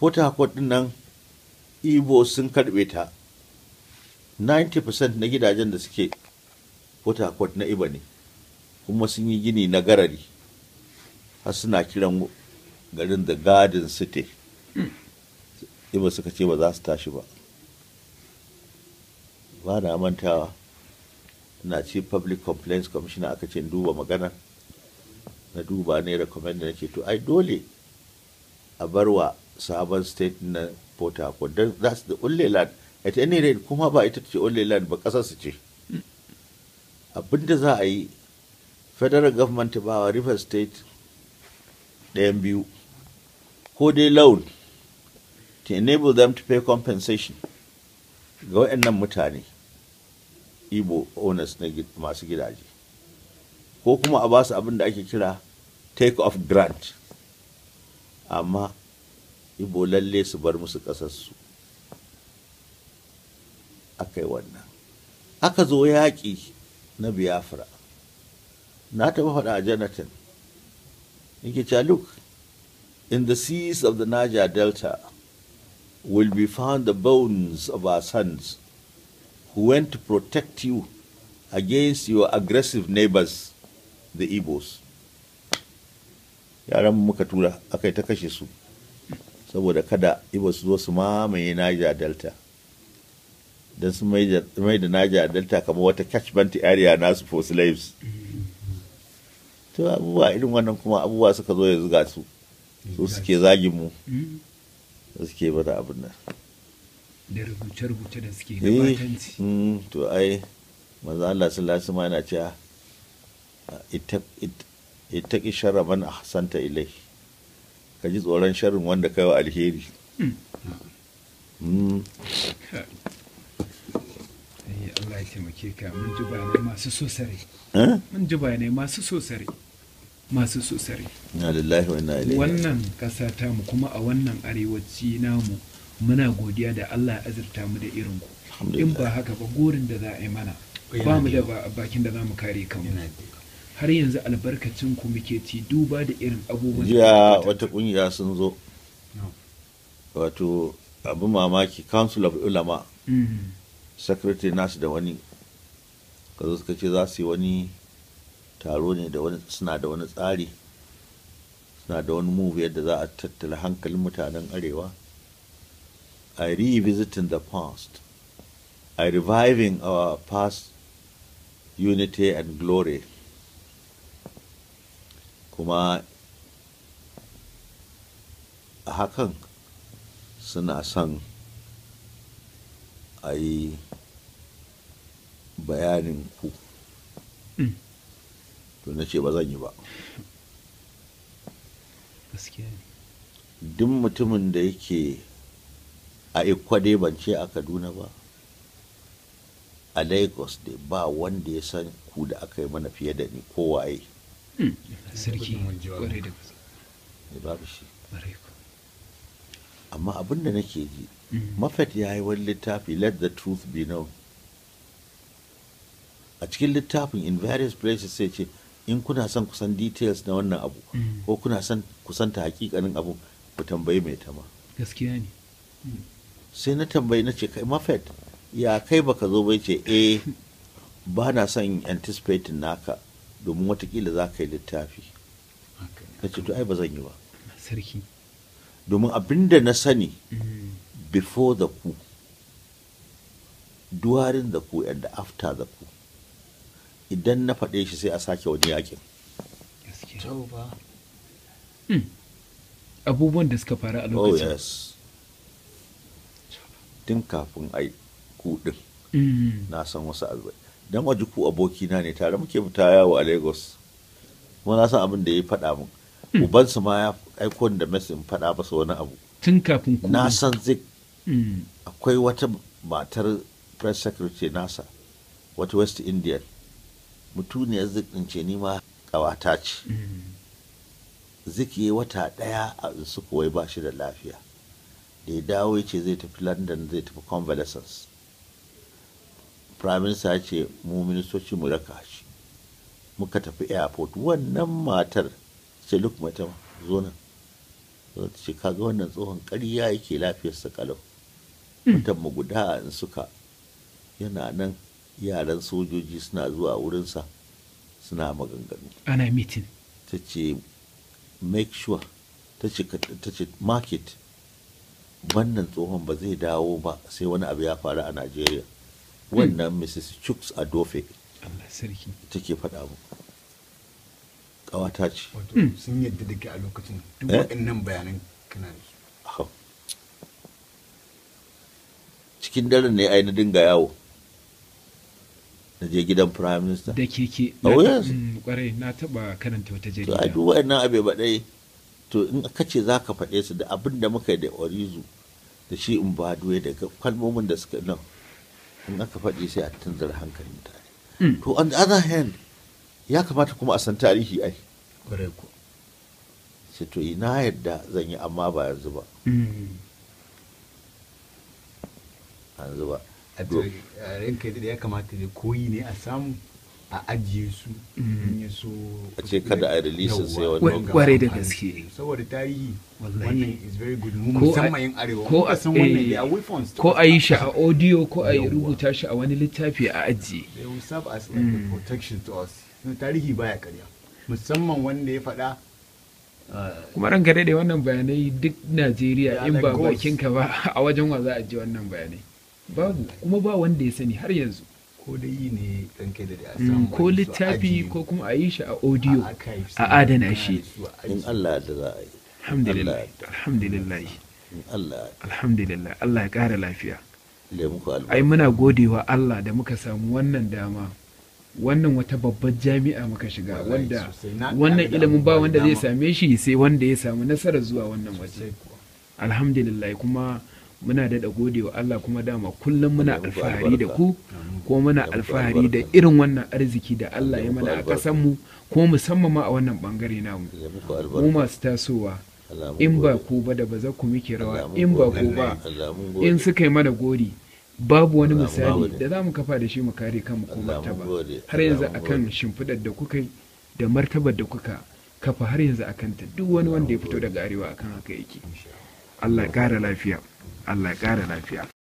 port harcourt din nan ibo sun karbe ta 90% na gidajen da suke port harcourt na iba ne kuma sun yi gini na garari har suna kiran garin the garden city iba suka ce ba za su tashi ba ba na mantawa na ce public complaints commissioner aka ce duba magana na duba ne recommend na ce to ai dole a barwa sabon state na port harcourt don that's the only land at any rate kuma ba ita ce only land ba kasar su ce abinda za a yi federal government ba wa river state ɗayan biyu ko dai loan to enable them to pay compensation ga waɗannan mutane igbo owners na masu gidaje ko kuma a basu abin da ake kira take off grant amma igbo lalle su bar musu ƙasarsu aka yi wannan aka zo yaƙi na biafra na taɓa faɗa a jonathan yake cewa look in the seas of the niger delta will be found the bones of our sons who went to protect you against your aggressive neighbors, the Igbos. Yaran muka tura aka yi ta kashe su, saboda kada Igbo su zo su mamaye Niger Delta. Don su mai da Niger Delta kamar wata catchment area nasu for slaves. To abubuwa irin wannan kuma abubuwa suka zo yanzu ga su, su suke zagin mu, su suke bada abin nan. da rubuce-rubuce da suke da batanci. to ai maza Allah sallallahu alaihi yana cewa ita ki sharra man ahsanta ilai ka ji tsoron sharrin wanda kai wa alheri Allah ya taimake ka mun ji bayanai masu so sare. Mun ji bayanai masu so sare. Masu so sare. Na lillahi wa inna ilaihi. Wannan ƙasa ta mu kuma a wannan arewaci namu muna godiya da Allah ya azurta mu da irin ku in ba haka ba gorin da za a yi mana ba mu da bakin da za mu kare kanmu har yanzu albarkacin ku muke ci duba da irin abubuwan jiya wata kungiya sun zo wato abu mamaki council of ulama secretary nasu da wani ka zo suka ce za su yi wani taro ne da wani suna da wani tsari suna da wani move yadda za a tattala hankalin mutanen arewa I revisiting the past, I reviving our past unity and glory. Kuma a hakan suna son a yi bayanin ku. To na ce ba zan yi ba. Duk mutumin da yake a ikwade ban ce a kaduna ba a lagos dai ba wanda ya san ku da aka yi mana fiye da ni kowaye sarki kwarai da ne babu shi amma abin da nake ji mafet ya yi wani littafi let the truth be known a cikin littafin in various places sai ce in kuna son kusan details na wannan abu ko kuna son kusanta hakikanin abu ku tambayi mai tama gaskiya ne sai na tambayi na ce kai mafet ya kai baka zo bai ce eh ba na son anticipating naka domin watakila za ka yi littafi ka ce to ai ba zan yi ba sarki domin abinda na sani before the coup during the coup and after the coup idan na faɗe shi sai a sake wani yakin abubuwan da suka faru a oh lokacin yes tun kafin ai kuɗin na san wasu albai don waje ku abokina ne tare muke fita yawo a lagos kuma na san abin da ya faɗa min ubansu ma ya aiko da mesin faɗa masa wani abu tun kafin ku na san zai akwai wata matar press secretary nasa wata west indian mutuniyar zik ɗin ce ni ma ƙawata ce zik yi wata ɗaya a su wai ba shi da lafiya da ya dawo ya ce zai tafi london zai tafi convalescence prime minister ya ce mu ministoci mu raka shi muka tafi airport wannan matar ce look mata zo nan ta ce kaga wannan tsohon ƙarya yake lafiyarsa kalau mutan mu guda in suka yana nan yaran sojoji suna zuwa wurinsa suna maganganu ana mitin ta ce make sure ta ce ta ce market wannan tsohon ba zai dawo ba sai wani abu ya faru a najeriya wannan mrs chuks adofe Allah sarki take faɗa mu ƙawata ce wato sun yadda da ke a lokacin duk Eh? waɗannan bayanan kana da su Ahau. cikin daren ne ai na dinga yawo na je gidan prime minister da keke Oh, na- yes. mm, kwarai na taba karanta wata to ai jarida duk waɗannan abe baɗai to in ka ce za ka faɗe su da abin da muka yi da orizu da shi in ba duwe daga kalmomin da suka nan in aka faɗi sai a tunzura hankalin mutane Mm. to on the other hand ya kamata kuma a san tarihi ai kwarai ko sai to ina yadda zan yi amma ba yanzu ba Mm. yanzu ba a to a ranka da ya kamata da koyi ne a samu a ajiye su in ya so A ce kada a release su sai wani Yawwa, lokaci. ga Kwarai da amfani. gaske. saboda tarihi Wallahi. wannan is very good mu Ko a- musamman yin arewa ko muka a- san wannan eh, they are weapons to ko us. a yi shi a audio ko a yi Yawwa. rubuta shi a wani littafi a ajiye they will serve as like a protection to us Na tarihi baya karya musamman wanda ya faɗa uh, kuma ranka daidai wannan bayanai duk najeriya Yeah, in like ba ghosts. bakinka ba a wajen wa za a ji wannan bayanai babu kuma ba wanda ya sani har yanzu ko dai yi ne ranka da a Mm, samu ko wani su littafi ajiye ko kuma a yi shi a audio a archives a ne, adana kana shi da su a in ajiye. Allah da za a yi alhamdulillah Allah- alhamdulillah in Allah alhamdulillah Allah ya ƙara lafiya ya muku ai albarka muna godewa Allah da muka samu wannan dama wannan wata babbar jami'a muka shiga Wallahi wanda sosai. Na- wannan na ga ilimin ba abubuwa wanda da zai dama. same shi sai wanda ya samu nasarar zuwa wannan waje Sosai kuwa. alhamdulillah kuma muna daɗa godewa Allah kuma dama kullum muna Allah ya muku alfahari da albarka. ku ko muna Ya muku alfahari da albarka. irin wannan arziki da Allah Ya ya muku mana a albarka. ƙasar mu ko musamman ma a wannan bangare namu ya muku mu albarka masu tasowa Allah mun in ba gode. ku ba da ba za ku muke Allah rawa mun in ba gode. ku ba Allah mun in gode. suka yi mana gori babu wani Allah mun misali gode. da za mu kafa da shi mu kare kanmu ko Allah mun martaba gode. har Allah yanzu mun akan gode. shimfiɗar da kuka yi da martabar da kuka kafa har yanzu akan ta duk wani wanda ya fito daga arewa akan haka yake Allah ya ƙara lafiya Allah ya ƙara lafiya